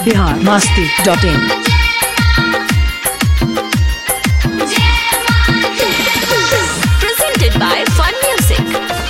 Bihar Masti dot in presented by Fun Music.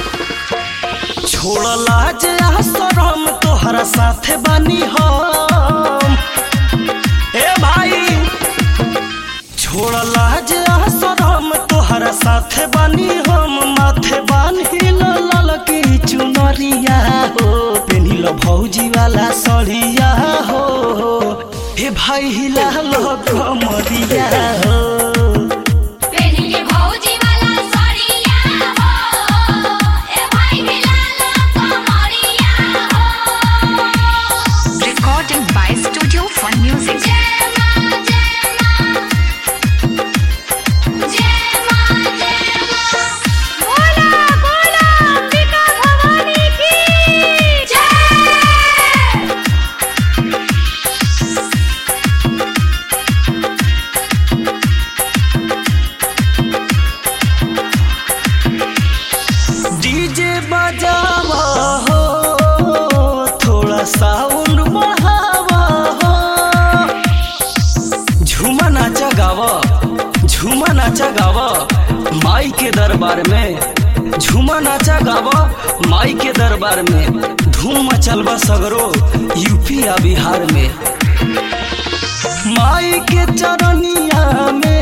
छोड़ लाज आ शरम तोहरा साथे बानी हम ए भाई छोड़ लाज आ शरम तोहरा साथे बानी हम माथे बान्ही लाल की चुनरिया हो पेनिल भौजी वाला सड़िया हो हे भाई हिला लो कमरिया हो पेनिके भौजी वाला सरिया हो ए भाई मिलाला कमरिया हो Recording by Studio Fun Music. जय मां जय मां जय मां जय मां बोला बोला अंबिका भवानी की जय डीजे बजावा हो थोड़ा साउंड बढ़ावा हो झूमा नाचा गावा झूमा नाचा गावा माई के दरबार में झूमा नाचा गावा माई के दरबार में धूम मचलबा सगरो यूपी आ बिहार में माई के चरनिया में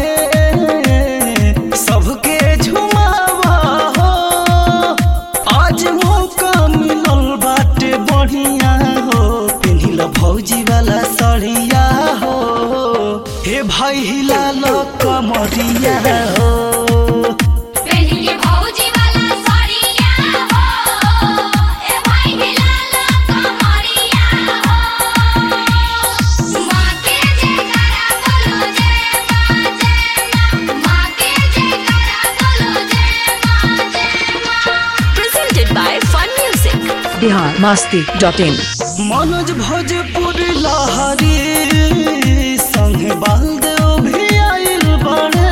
सबके झुमावा हो आज मौका मिलल बाटे बढ़िया हो पेनिल भौजी वाला सड़िया हो हे भाई हिला लो कमरिया हो पेनिके भौजी वाला सरिया हो ए भाई मिलाला कमरिया हो मां के जयकारा बोलो जय मां जय मां मां के जयकारा बोलो जय मां जय मां Presented by Fun Music. Bihar Masti dot in Manoj Bhojpuri लहरी संग बालदेव भी आइल बड़े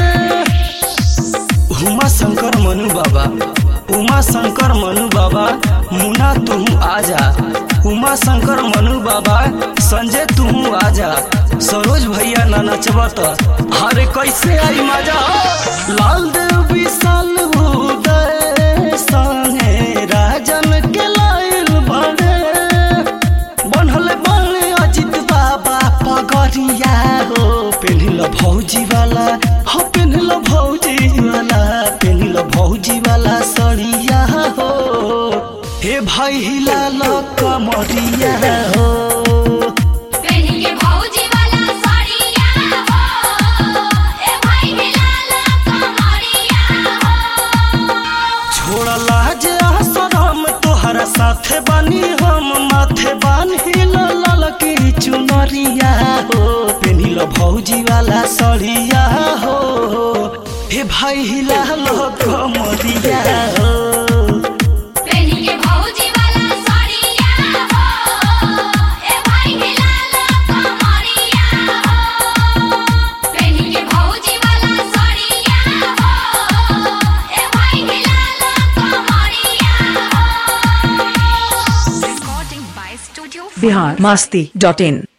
उमा शंकर मनु बाबा उमा शंकर मनु बाबा मुना तुम आजा उमा शंकर मनु बाबा संजय तुम आजा सरोज भैया ना नचबा त अरे कैसे आई मजा लाल देव विशाल उदय संगे राजन के लाइल बड़े बनल बने अजित बाबा पगरिया हो पेनिल भौजी वाला हो पेनिल भौजी वाला पेनिल भौजी वाला सड़िया हो हे भाई हिला लो कमरिया हो पेनिके भौजी वाला सरिया हो ए भाई मिलाला कमरिया हो छोड़ लाज आ शरम तोहरा साथे बानी हम माथे बान्ही लाल की चुनरिया हो पेनिल भौजी वाला सड़िया हो हे भाई हिला लो कमरिया हो पेनिके भौजी वाला सरिया हो ए भाई मिलाला कमरिया हो पेनिके भौजी वाला सरिया हो ए भाई मिलाला कमरिया हो Recording by Studio Fun Bihar Masti dot in